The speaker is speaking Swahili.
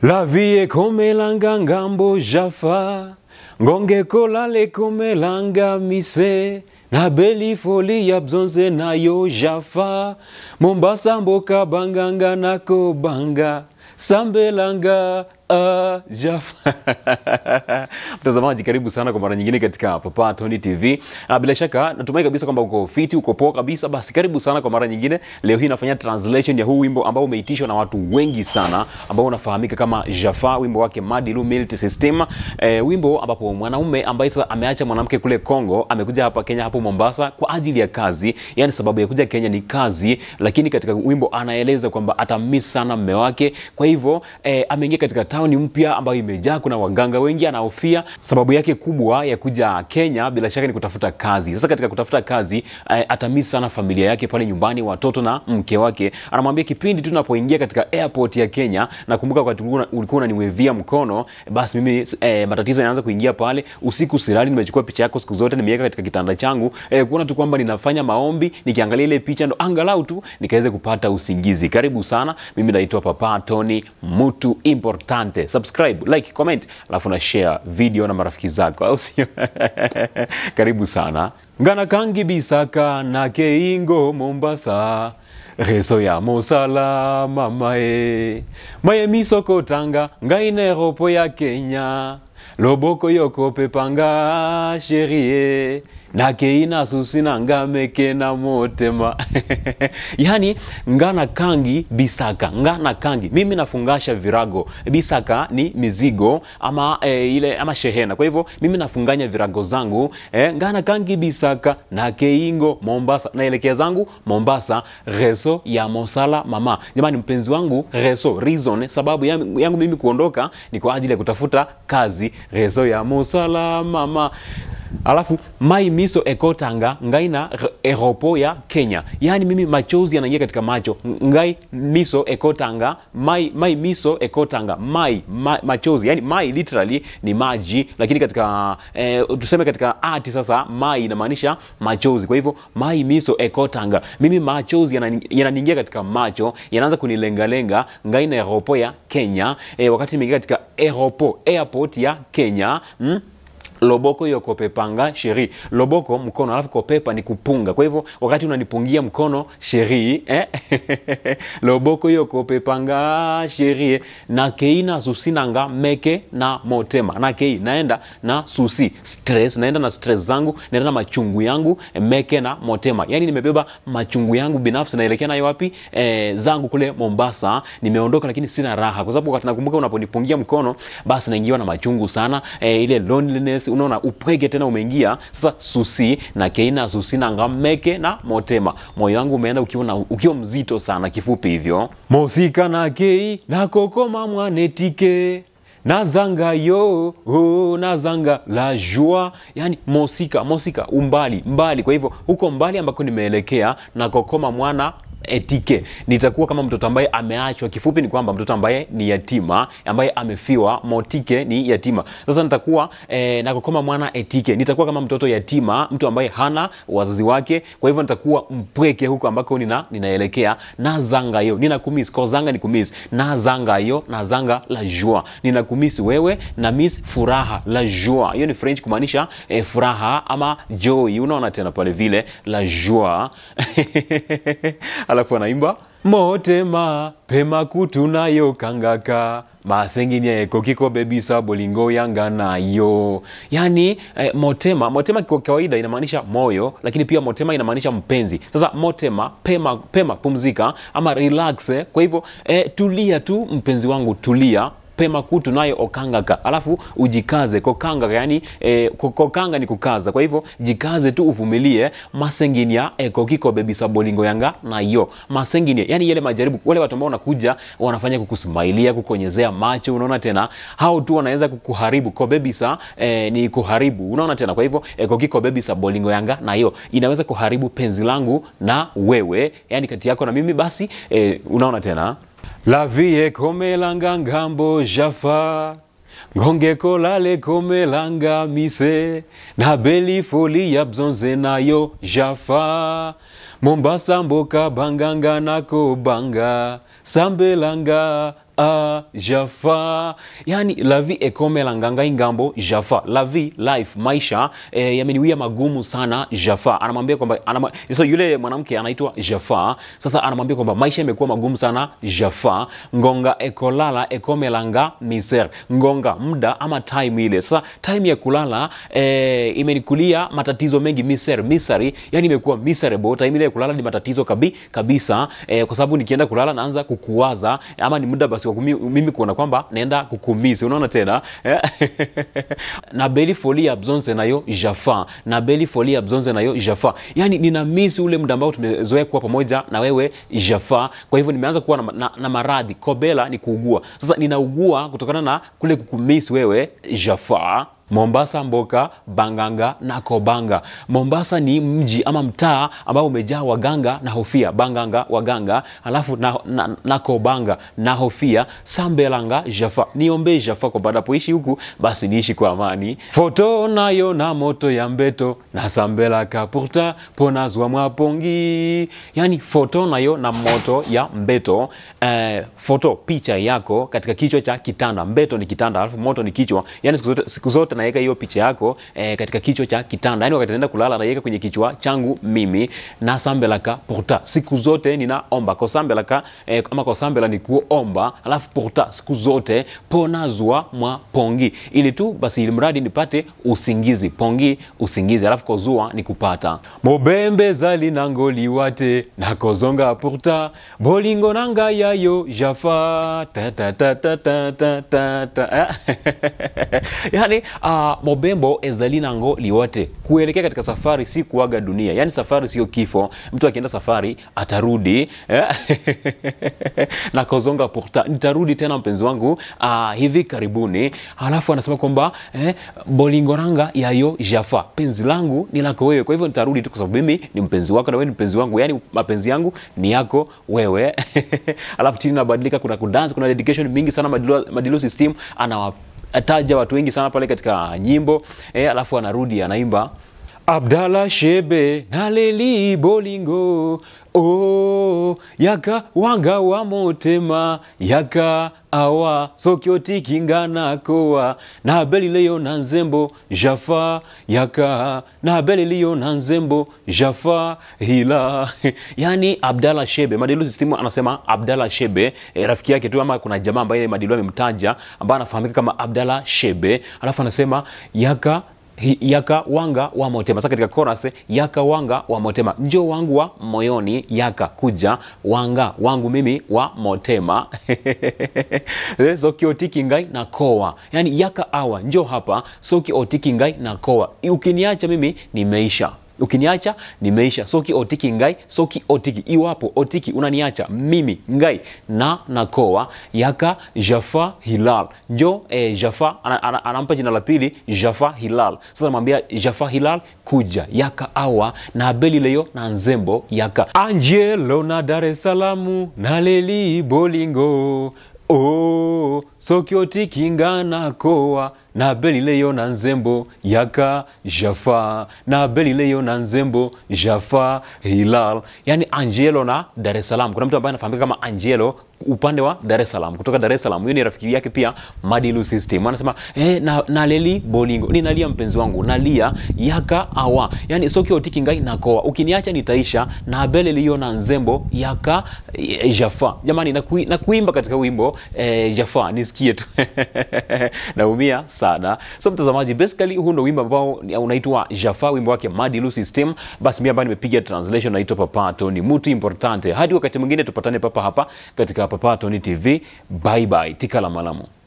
La vie ekomelanga ngambo jafa ngonge kolala ekomelanga mise na beli foli ya bzonze na yo jafa mombasa mboka banganga nako banga sambelanga ah, jafa mtazamaji karibu sana kwa mara nyingine katika papa tony tv Ah, bila shaka natumai kabisa kwamba uko fiti uko poa kabisa basi karibu sana kwa mara nyingine leo hii nafanya translation ya huu wimbo ambao umeitishwa na watu wengi sana ambao unafahamika kama jafa wimbo wake madilu military system eh, wimbo ambapo mwanaume ambaye sasa ameacha mwanamke kule congo amekuja hapa kenya hapo mombasa kwa ajili ya kazi yani sababu ya kuja kenya ni kazi lakini katika wimbo anaeleza kwamba atamiss sana mme wake kwa hivyo eh, ameingia katika tauni mpya ambayo imejaa kuna waganga wengi anahofia sababu yake kubwa ya kuja kenya bila shaka ni kutafuta kazi sasa katika kutafuta kazi eh, atamiss sana familia yake pale nyumbani watoto na mke wake anamwambia kipindi tu napoingia katika airport ya kenya nakumbuka wakati ulikuwa ulikuwa unaniwevia mkono basi mimi eh, matatizo yanaanza kuingia pale usiku silali nimechukua picha yako siku zote nimeweka katika kitanda changu eh, kuona tu kwamba ninafanya maombi nikiangalia ile picha ndo angalau tu nikaweze kupata usingizi karibu sana mimi naitwa papa tony mtu importante subscribe like comment alafu na share video na marafiki zako au sio karibu sana ngana kangi bisaka na keingo mombasa reso ya mosala mamae maye misoko tanga ngaine ropo ya kenya loboko yoko pepanga sherie nakeina susi nanga meke na motema yani ngana kangi bisaka ngana kangi mimi nafungasha virago bisaka ni mizigo ama e, ile ama shehena kwa hivyo mimi nafunganya virago zangu e, ngana kangi bisaka na keingo mombasa naelekea zangu mombasa reso ya mosala mama jamani mpenzi wangu reso reason sababu yangu, yangu mimi kuondoka ni kwa ajili ya kutafuta kazi reso ya mosala mama alafu mai miso ekotanga ngaina r- eropo ya kenya yaani mimi machozi yanaingia katika macho ngai miso ekotanga mai, mai miso ekotanga mai ma, machozi yani mai literally ni maji lakini katika eh, tuseme katika ati sasa mai inamaanisha machozi kwa hivyo mai miso ekotanga mimi machozi yanani- yananiingia katika macho yanaanza kunilengalenga ngaina eropo ya kenya eh, wakati nimeingia katika eropo airport ya kenya mm? loboko hiyo kopepanga sheri loboko mkono alafu kopepa ni kupunga kwa hivyo wakati unanipungia mkono sheri eh? loboko hiyo kopepanga sheri na keina susinanga meke na motema na kei naenda na susi stress naenda na stress zangu naenda na machungu yangu meke na motema yani nimebeba machungu yangu binafsi naelekea nayo wapi eh, zangu kule mombasa nimeondoka lakini sina raha kwa sababu wakati nakumbuka unaponipungia mkono basi naingiwa na machungu sana eh, ile loneliness unaona upweke tena umeingia sasa susi na keina susi na ngameke na motema moyo wangu umeenda ukiwa, na, ukiwa mzito sana kifupi hivyo mosika na kei na kokoma mwanetike nazanga yo oh, nazanga la joie yani mosika mosika umbali mbali kwa hivyo huko mbali ambako nimeelekea na kokoma mwana etike nitakuwa kama mtoto ambaye ameachwa kifupi ni kwamba mtoto ambaye ni yatima ambaye amefiwa motike ni yatima sasa nitakuwa eh, nakokoma mwana etike nitakuwa kama mtoto yatima mtu ambaye hana wazazi wake kwa hivyo nitakuwa mpweke huko ambako nina, ninaelekea nazangayo nina kumis kozanga ni kumis nazangayo nazanga la joie nina kumis wewe na miss furaha la joie hiyo ni french kumaanisha eh, furaha ama joy unaona tena pale vile la joie alafu anaimba motema pema kutu nayo kangaka masenginia eko kiko bebisa bolingo yanga nayo yani eh, motema motema kwa kawaida inamaanisha moyo lakini pia motema inamaanisha mpenzi sasa motema pema pema pumzika ama relax eh. kwa hivyo eh, tulia tu mpenzi wangu tulia pema kutu nayo okangaka alafu ujikaze kokangaka yani eh, ko- kokanga ni kukaza kwa hivyo jikaze tu uvumilie masenginia ekokiko bebisa bolingo yanga nayo masenginia yani yale majaribu wale watu ambao wanakuja wanafanya kukusmailia kukonyezea macho unaona tena hao tu wanaweza kukuharibu kobebisa eh, ni kuharibu unaona tena kwa hivyo ekokiko bebisa bolingo yanga nayo inaweza kuharibu penzi langu na wewe yani kati yako na mimi basi eh, unaona tena la vie ekomelanga ngambo jafa ngonge kolale komelanga mise na beli foli ya bzonze nayo jafa mombasa mboka banganga nako banga sambelanga ah, jafa yani lavi ekomela nganga ingambo jafa lavi life maisha eh, yameniwia magumu sana jafa anamwambia kwamba anama, so yule mwanamke anaitwa jafa sasa anamwambia kwamba maisha imekuwa magumu sana jafa ngonga ekolala ekomelanga miser ngonga muda ama time ile sasa time ya kulala eh, imenikulia matatizo mengi miser misari yani imekuwa miserable time ile ya kulala ni matatizo kabi, kabisa eh, kwa sababu nikienda kulala naanza kukuwaza ama ni muda basi wa kumi- mimi kuona kwamba naenda kukumisi unaona tena eh? na beli foli ya bzonze nayo jafa na beli foli ya bzonze nayo jafa yani nina misi ule muda ambao tumezoea kuwa pamoja na wewe jafa kwa hivyo nimeanza kuwa na, na, na maradhi kobela ni kuugua sasa ninaugua kutokana na kule kukumisi wewe jafa mombasa mboka banganga na kobanga mombasa ni mji ama mtaa ambao umejaa waganga na hofia banganga waganga alafu na, na, na kobanga na hofia sambelanga jafa niombee jafa kwa baada poishi huku basi niishi kwa amani foto nayo na moto ya mbeto na sambelaka pourta ponazwa mwapongi yani foto nayo na moto ya mbeto eh, foto picha yako katika kichwa cha kitanda mbeto ni kitanda alafu moto ni kichwa yani siku zote, siku zote naweka hiyo picha yako eh, katika kichwa cha kitanda yani wakati naenda kulala naiweka kwenye kichwa changu mimi na sambelaka pourta siku zote ninaomba kosambelaka eh, ama kosambela ni kuomba alafu pourta siku zote ponazwa mwa pongi ili tu basi ili mradi nipate usingizi pongi usingizi alafu kozua ni kupata mobembe zali nango liwate nakozonga pourta bolingo nanga yayo jafa ta ta ta ta ta ta ta ta yani uh, mobembo ezali nango liwate kuelekea katika safari si kuaga dunia yani safari sio kifo mtu akienda safari atarudi eh? na kozonga pourta nitarudi tena mpenzi wangu uh, hivi karibuni halafu anasema kwamba eh, bolingoranga yayo jafa penzi langu ni lako wewe kwa hivyo nitarudi tu kwa sababu mimi ni mpenzi wako na wewe ni mpenzi wangu yani mapenzi yangu ni yako wewe alafu chini nabadilika kuna kudance kuna dedication mingi sana madilo, madilo system anawa ataja watu wengi sana pale katika nyimbo eh, alafu anarudi anaimba abdala shebe naleli bolingo oh, yaka wanga wa motema yaka awa sokiotikingana koa na belileyo na nzembo jafa yaka na beliliyo na nzembo jafa hila yani abdala shebe madilu sistimu anasema abdala shebe e, rafiki yake tu ama kuna jamaa ambaye madilu amemtaja ambaye anafahamika kama abdala shebe alafu anasema yaka Hi- yaka wanga wa motema sasa katika chorus yaka wanga wa motema njo wangu wa moyoni yaka kuja wanga wangu mimi wa motema Eh, soki otiki ngai na koa yani yaka awa njo hapa soki otiki ngai na koa ukiniacha mimi nimeisha ukiniacha nimeisha soki otiki ngai soki otiki iwapo otiki unaniacha mimi ngai na nakoa yaka jafa hilal njo eh, jafa ana- ana- anampa jina la pili jafa hilal sasa namwambia jafa hilal kuja yaka awa na abeli leyo na nzembo yaka angelo na dar es salamu na leli bolingo oh, soki otikinga na koa na belileyo na nzembo yaka jafa na belileyo na nzembo jafa hilal yani angelo na dar es salaam kuna mtu ambaye anafahamika kama angelo upande wa dar es salaam kutoka dar es salaam huyo ni rafiki yake pia madilu system anasema eh, na, naleli bolingo ninalia mpenzi wangu nalia yaka awa yani soki otiki ngai nakoa ukiniacha nitaisha na bele liyo na nzembo yaka eh, jafa jamani nakui- nakuimba katika wimbo eh, jafa nisikie tu naumia sana so mtazamaji basically huu ndo wimbo ambao ni- unaitwa jafa wimbo wake madilu system basi mi ambayo nimepiga translation naitwa papato ni mtu importante hadi wakati mwingine tupatane papa hapa katika papato ni tv bye bye tikala malamu